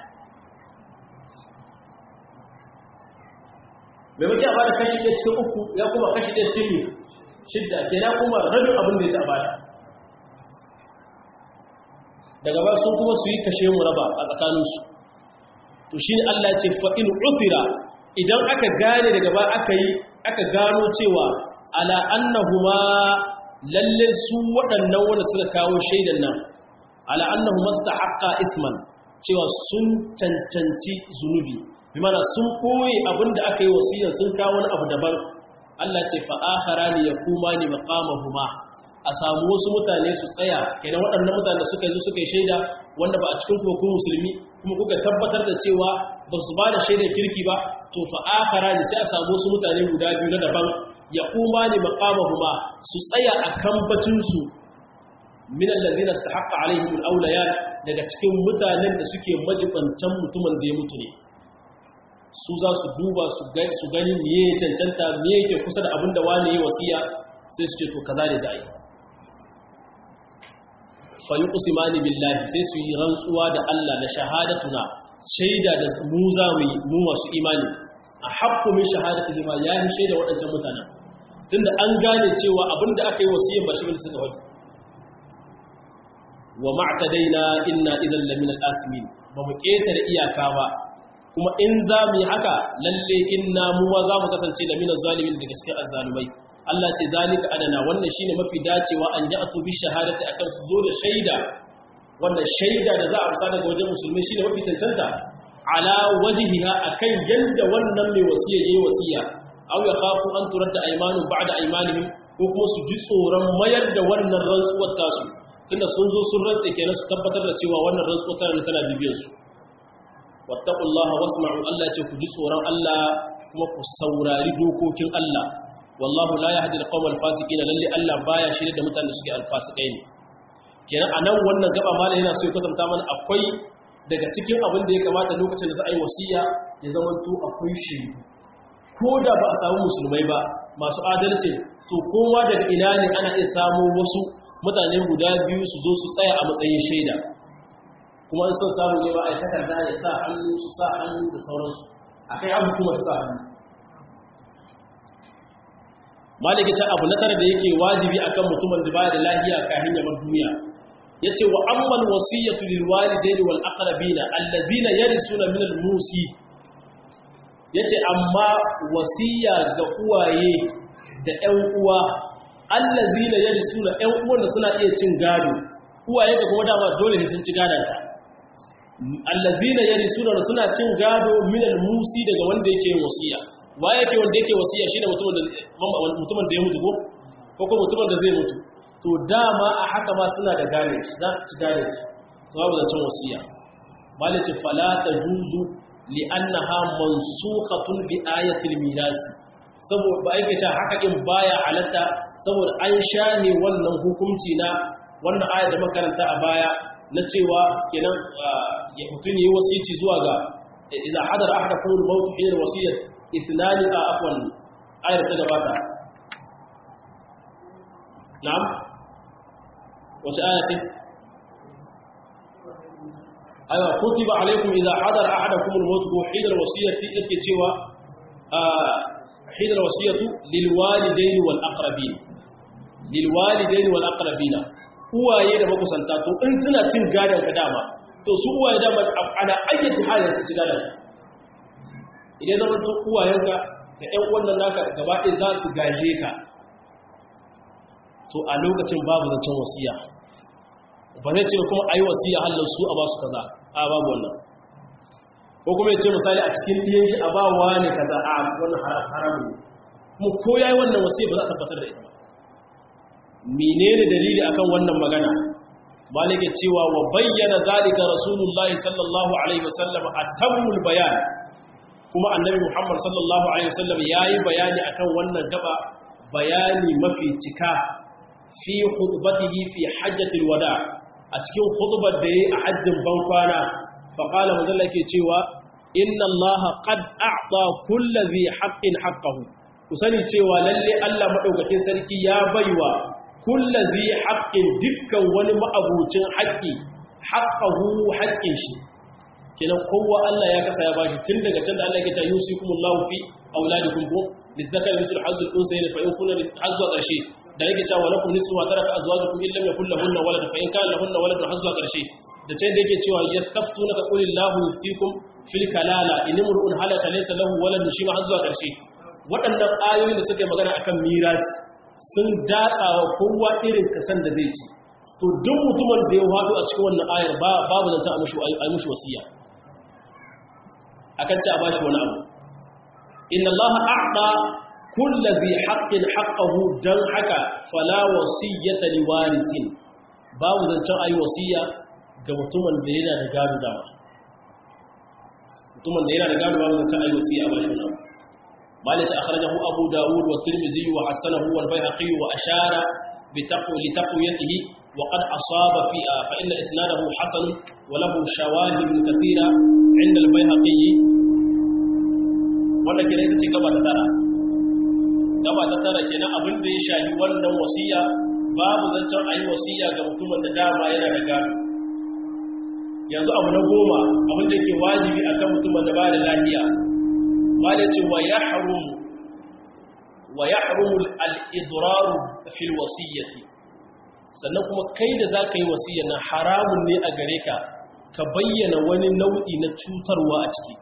maimakon a bada kashi ɗaya cikin uku ya kuma kashi ɗaya cikin shidda ke ya kuma rabin abin da ya ci a bada daga ba sun kuma su yi kashe mu raba a tsakaninsu to shi ne Allah ce fa'in usira idan aka gane daga ba aka yi aka gano cewa ala annahuma lalle su waɗannan wanda suka kawo shaidan nan ala annahu mastahaqqa isman cewa sun cancanci zunubi bi mana sun koyi abinda aka yi wasiyar sun kawo wani abu daban Allah ce fa akharani yakumani maqamahuma a samu wasu mutane su tsaya kenan waɗannan mutane suka yi suka yi shaida wanda ba a cikin kuma ku musulmi kuma kuka tabbatar da cewa ba su ba da shaidar kirki ba to fa akharani sai a samu wasu mutane guda biyu na daban ya kuma ne maƙamahuma su tsaya a kambacinsu min allazina istahaqqa alaihim alawliya daga cikin mutanen da suke majibantan mutumin da ya mutu ne su za su duba su gani su gani me ya cancanta me yake kusa da abin da wani ya wasiya sai su ce to kaza ne za yi fa yuqsimani billahi sai su yi rantsuwa da Allah na shahadatuna shaida da mu za mu yi mu masu imani a haƙƙo min shahadatu lima ya yi shaida waɗancan mutanen tunda an gane cewa abinda aka yi wasiyyar ba shi bane suka wani wa ma'tadaina inna idan lamina al-asimin ba mu ketare iyaka ba kuma in za mu yi haka lalle inna muwa za mu kasance lamina zalimin daga cikin azzalumai Allah ce zalika adana wannan shine mafi dacewa an yi atu bi shahadati akan su zo da shaida wannan shaida da za a amsa daga wajen musulmi shine mafi cancanta ala wajhiha akan yanda wannan mai wasiya yayi wasiya aw ya khafu an turadda aymanun ba'da aymanihim ko kuma su ji tsoron mayar da wannan rantsuwar tasu tunda sun zo sun rantse kenan su tabbatar da cewa wannan rantsuwar tana tana bibiyar su wattaqullaha wasma'u Allah ce ku ji tsoron Allah kuma ku saurari dokokin Allah wallahu la yahdi alqawmal fasiqina lalle Allah baya shirye da mutanen da suke alfasikai ne kenan anan wannan gaba malai yana so ya kwatanta mana akwai daga cikin abin da ya kamata lokacin da za a yi wasiya ya zama to akwai shaidu ko da ba a samu musulmai ba masu adalci to kowa daga ina ne ana iya samu wasu mutane guda biyu su zo su tsaya a matsayin shaida kuma in son samu ne ba a yi takarda ya sa hannu su sa hannu da sauransu a kai abu kuma sa hannu maliki ta abu na tara da yake wajibi akan mutumin da baya da lahiya kafin ya bar duniya yace wa ammal wasiyatu lil walidayni wal aqrabina allazina yarisuna min al musi yace amma wasiya ga uwaye da ƴan uwa allazina yarisuna ƴan uwan da suna iya cin gado uwaye da kuma dama dole ne sun ci gadon ta allazina yarisuna suna cin gado min al musi daga wanda yake yin wasiya wa yake wanda yake wasiya shine mutumin da mutumin da ya mutu ko ko kuma mutumin da zai mutu to dama a haka ma suna da gane za su ci gane to babu zancen wasiya malice fala tajuzu li annaha mansukhatun bi ayatil miras saboda ba yake cewa haka din baya halatta saboda an shane wannan hukunci na wannan aya da makaranta a baya na cewa kenan ya mutun yi wasici zuwa ga idan hadara ahadakum al-maut hina wasiyat ithnani a afwan ayar ta gabata na'am wace aya ce aiwa kutiba alaikum idza hadara ahadakum al-maut ko hina al-wasiyati yake cewa hina al-wasiyatu lil walidayn wal aqrabin lil walidayn wal aqrabin uwaye da makusanta to in suna cin gadan ka dama to su uwaye dama ana ayyata halin su ci gadan idan zama to uwayenka da ƴan wannan naka gaba ɗaya za su gaje ka to a lokacin babu zancen wasiya ba zai ce kuma a yi wasiya halin su a ba su kaza a babu wannan ko kuma ya ce misali a cikin ɗiyan shi a ba wa ne kaza a wannan haramun ne kuma ko ya yi wannan wasiya ba za a tabbatar da ita ba menene dalili akan wannan magana malike cewa wa bayyana zalika rasulullahi sallallahu alaihi wasallam atammul bayan kuma annabi muhammad sallallahu alaihi wasallam yayi bayani akan wannan gaba bayani mafi cika fi khutbatihi fi hajjatil wada a cikin khutbar da yayi a hajjin bankwana fa qala madalla ke cewa inna allaha qad a'ta kulli dhi haqqin haqqahu ku sani cewa lalle Allah madaukakin sarki ya baiwa kulli dhi haqqin dukkan wani ma'abucin haƙƙi haqqahu haƙƙin shi kenan kowa Allah ya kasa ya bashi tun daga can da Allah ya ce yusikumullahu fi auladikum ko lidzakari mislu hazzul unsayn fa in kunna hazwa qarshe da yake cewa lakum nisfu ma taraka azwajukum illam yakul lahunna walad fa in kana lahunna walad hazwa qarshe da can da yake cewa yastaftunaka qulillahu yuftikum fil kalala in imru'un halaka laysa lahu walad shi ma hazwa qarshe waɗannan ayoyin da suka yi magana akan miras sun datsawa kowa irin kasan da zai ci to duk mutumin da ya hado a cikin wannan ayar babu zanta a mushi wasiya akan ci a bashi wani abu inna allaha a'ta kullu bi haqqin haqqahu dan haka fala wasiyata liwarisin babu zancen ayi wasiya ga mutumin da yana da gado dama mutumin da yana da gado babu zancen ayi wasiya a bashi wani abu مالك أخرجه أبو داود والترمذي وحسنه والبيهقي وأشار بتقو لتقويته وقد أصاب في فإن إسناده حسن وله شواهد كثيرة عند البيهقي wanda kira ita ce gaba ta tara gaba ta tara kenan abin da ya shafi wannan wasiya babu zancen a yi wasiya ga mutumin da dama yana da gado yanzu abu na goma abin da ke wajibi akan mutumin da ba da lafiya ba da ce wa ya harumu wa ya harumu al'idraru fil wasiyyati sannan kuma kai da za ka yi wasiyar nan haramun ne a gare ka ka bayyana wani nau'i na cutarwa a ciki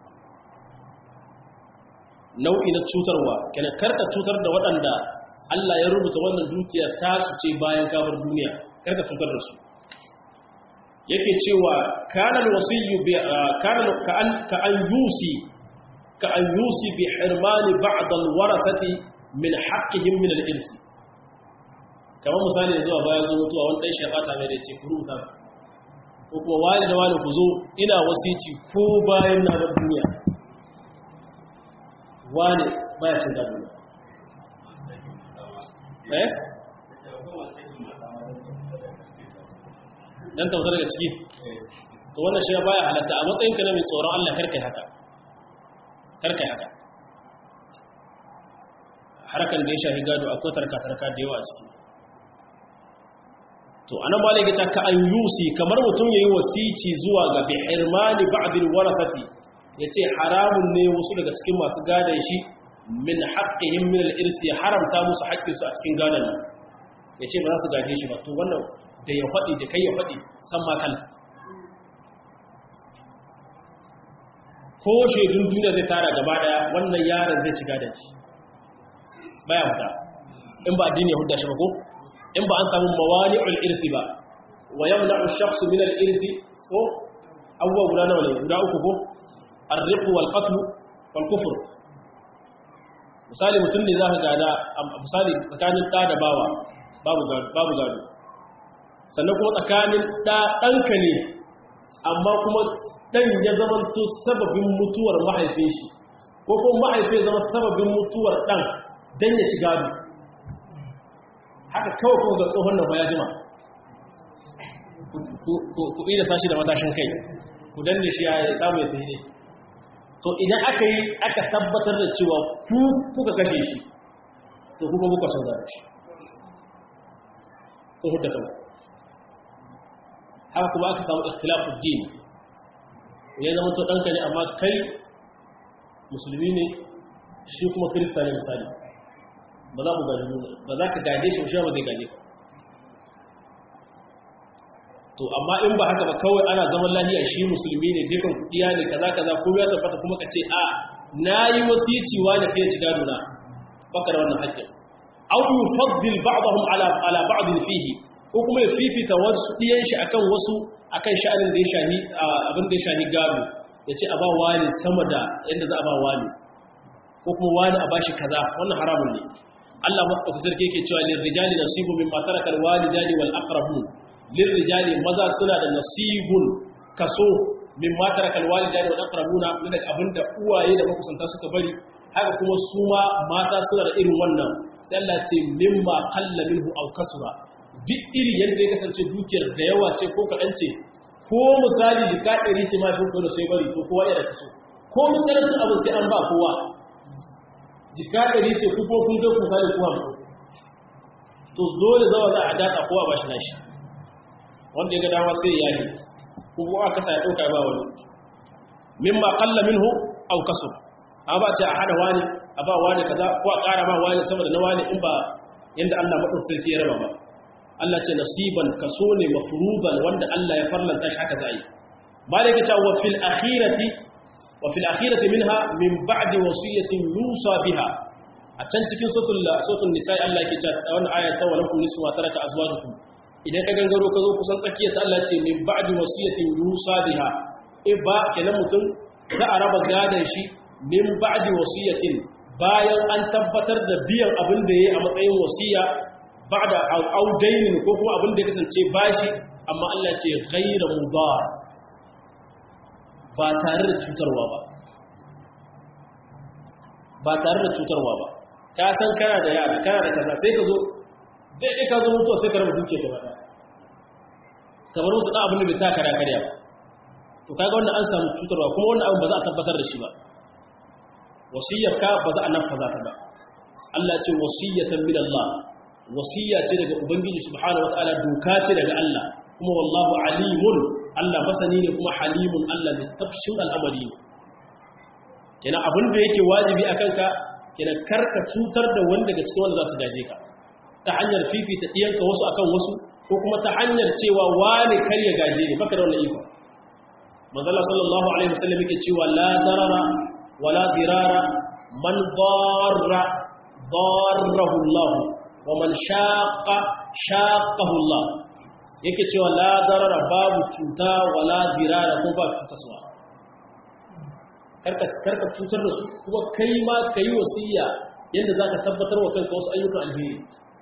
nau'i na cutarwa kenan karka cutar da waɗanda Allah ya rubuta wannan dukiya ta su ce bayan kabar duniya karka cutar da su yake cewa kana alwasiyyu bi kana ka an ka an yusi ka an yusi bi hirmani ba'd alwarathati min haqqihim min al-irsi kamar misali zuwa bayan zo mutuwa wani dan shafata mai da ce ku rubuta ko kuma wani da wani ku zo ina wasici ko bayan na bar duniya wani baya cin gado eh dan tautar daga ciki to wannan shi baya halatta a matsayin ka na mai tsoron Allah karkai haka karkai haka harkan da ya shafi gado akwai tarka tarka da yawa a ciki to anan ba laiga ka an yusi kamar mutum yayi wasici zuwa ga bi irmani ba'dil warasati yace haramun ne wasu daga cikin masu gadon shi min haqqihim min al-irsi haramta musu haƙƙin su a cikin gadon nan yace ba za su gaje shi ba to wannan da ya faɗi da kai ya faɗi san ma kala ko shaidun duniya zai tara gaba daya wannan yaron zai ci gadon shi baya huda in ba addini ya hudda shi ba ko in ba an samu mawani'ul irsi ba wa yamna'u shakhsu min al-irsi ko abubuwa guda nawa ne guda uku ko ar-riq wal qatl wal kufr misali mutum ne zaka gada misali tsakanin da da bawa babu gado babu gado sannan kuma tsakanin da danka ne amma kuma dan ya zamanto sababin mutuwar mahaifin shi ko kuma mahaifin zama sababin mutuwar dan dan ya ci gado haka kawai kuma ga tsohon nan ya jima ku ida sashi da matashin kai ku danne shi ya samu ya ne to idan aka yi aka tabbatar da cewa ku kuka kashe shi to kuka kuka son zaɓe shi ko hudda kama haka kuma aka samu ikhtilafu din ya zama to ɗanka ne amma kai musulmi ne shi kuma kirista ne misali ba za ku gaji nuna ba za ka gaje shi shi ba zai gaje ka to amma in ba haka ba kawai ana zaman lahiya shi musulmi ne dukan kudiya ne kaza kaza ko ya tabbata kuma ka ce a nayi wasici wa da kai ci gado na baka da wannan haƙƙin aw yufaddil ba'dahum ala ala ba'd fihi ko kuma ya fifita wasu diyan shi akan wasu akan sha'anin da ya shahi abin da ya shahi gado yace a ba wani sama da yanda za a ba wani ko kuma wani a bashi kaza wannan haramun ne Allah maɗauki sarki yake cewa lirrijali nasibu mimma taraka alwalidani wal aqrabun lirrijali maza suna da nasibun kaso mimma taraka alwalidani wal aqrabuna ne daga abinda uwaye da makusanta suka bari haka kuma su ma mata suna da irin wannan sai Allah ce mimma qalla minhu aw kasura duk iri yanda ya kasance dukiyar da yawa ce ko kaɗan ce ko misali jika ɗari ce ma fin da sai bari to kowa yana kaso ko mun karancin abin sai an ba kowa jika ɗari ce ku ko kun ga misali ku hamsin to dole zawa za a daɗa kowa ba shi nashi wanda ya ga dama sai ya yi ko kuma aka sa ya ɗauka ba wani mimma qalla minhu aw kasur a ba ce a hada wani a ba wani kaza ko a ƙara ba wani sama da na wani in ba yanda Allah madaukakin sarki ya raba ba Allah ce nasiban kaso ne mafruban wanda Allah ya farlanta shi haka za a yi malaka ta wa fil akhirati wa fil akhirati minha min ba'di wasiyatin yusa biha a can cikin suratul suratul nisa Allah yake cewa wannan aya ta walakum nisfu ma taraka azwajukum idan ka gangaro ka zo kusan tsakiyar ta Allah ce min ba'di wasiyatin yusa biha e ba kenan mutum za a raba gadan shi min ba'di wasiyatin bayan an tabbatar da biyan abin da yayi a matsayin wasiya ba'da audainin ko kuma abin da ya kasance bashi amma Allah ce ghayra mudar ba tare da cutarwa ba ba tare da cutarwa ba ka san kana da yara kana da kaza sai ka zo daidai ka zo mutuwa sai ka raba duke gaba ɗaya kamar wasu ɗan abin da bai ta kara karya ba to kaga wannan an samu cutarwa kuma wannan abin ba za a tabbatar da shi ba wasiyar ka ba za a nan faza ta ba Allah ce wasiyatan min Allah wasiya ce daga ubangiji subhanahu wataala doka ce daga Allah kuma wallahu alimun Allah masani ne kuma halimun Allah ne tafshin al'amari ne kenan abin da yake wajibi akan ka kenan karka cutar da wanda daga cikin wanda za su gaje ka ta hanyar fifita ɗiyanka wasu akan wasu ko kuma ta hanyar cewa wani kar ya gaje ne baka da wannan iko manzala sallallahu alaihi wasallam yake cewa la darara wala dirara man darra darrahu Allah wa man shaqa shaqahu Allah yake cewa la darara babu cuta wala dirara ko ba cutaswa karka karka cutar da su kuma kai ma kai wasiya yanda zaka tabbatar wa kanka wasu ayyukan alheri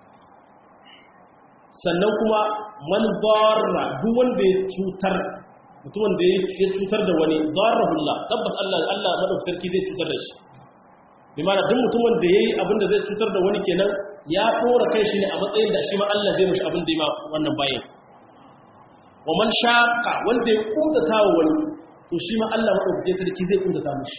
sannan kuma man darra duk wanda ya cutar mutumin da ya cutar da wani darrahullah tabbas Allah Allah madaukakin sarki zai cutar da shi bi mana duk mutumin da yayi abin da zai cutar da wani kenan ya kora kai shi ne a matsayin da shi ma Allah zai mishi abin da ya ma wannan bayan wa man shaqa wanda ya kuntata wa wani to shi ma Allah madaukakin sarki zai kuntata mishi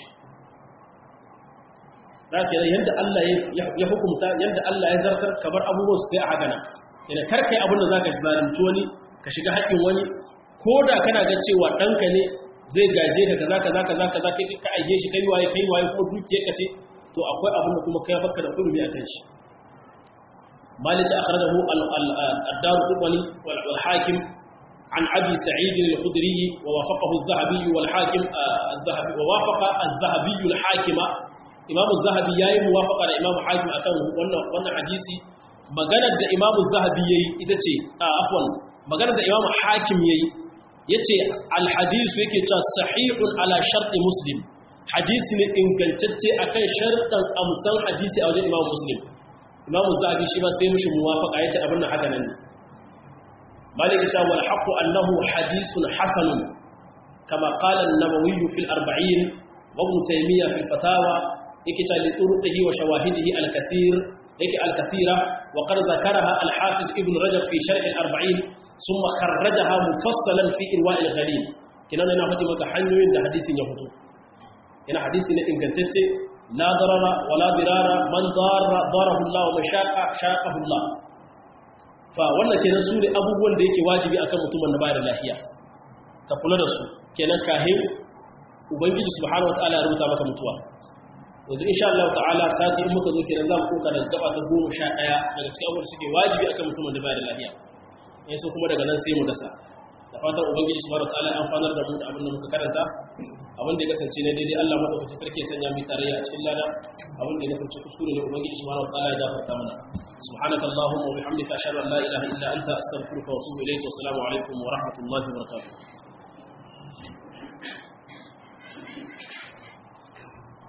da kenan yanda Allah ya hukunta yanda Allah ya zartar kamar abubuwan su sai a hagana ina karkai abin da zaka zalunci wani ka shiga haƙƙin wani ko da kana ga cewa ɗanka ne zai gaje ka kaza kaza kaza kaza kai ka aike shi kai waye kai waye kuma dukiyar ka ce to akwai abin da kuma kai baka da kurmi akan shi malik akhrajahu ad-dar qutni wal hakim an abi sa'id al-khudri wa wafaqahu adh-dhahabi wal hakim adh-dhahabi wa wafaqa adh-dhahabi al-hakima imam adh-dhahabi yayi muwafaqa da imam hakim akan wannan wannan hadisi maganar da imam adh-dhahabi yayi ita ce afwan maganar da imam hakim yayi yace alhadisu yake cewa sahihun ala sharti muslim hadisi ne ingantacce akan shartan amsan hadisi a wajen imam muslim imam zahabi shi ba sai mushi muwafaqa yace abin nan haka nan ne malik ta wal haqqu annahu hadithun hasan kama qala an-nawawi fi al-arba'in wa ibn taymiyyah fi al-fatawa yake ta li turuqihi wa shawahidihi al-kathir yake al-kathira wa qad zakaraha al-hafiz ibn rajab fi sharh al-arba'in ثم خرجها مفصلا في إرواء الغليل كنا نحن مكا حنيوين ده حديث يهدو هنا حديث إنجنتت لا ضرر ولا ضرار من ضار ضاره الله ومن شاق شاقه الله فوانا kenan su ne abubuwan da yake wajibi akan mutumin da bayar lafiya ka kula da su kenan kahin ubangiji subhanahu wataala ya rubuta maka mutuwa yanzu insha Allah ta'ala sati in muka zo kenan za mu koka da gaba ta 11 daga cikin abubuwan da suke wajibi akan mutumin da bayar lafiya in so kuma daga nan sai mu dasa da fatan ubangiji subhanahu wataala ya amfanar da mu da abin da muka karanta abin da ya kasance ne daidai Allah madaukaki sarki ya sanya mu tarayya a cikin lada abin da ya kasance kuskure ne ubangiji subhanahu wataala ya gafarta mana subhanakallahumma wa bihamdika ashhadu an la ilaha illa anta astaghfiruka wa atubu ilayk wa assalamu alaikum wa rahmatullahi wa barakatuh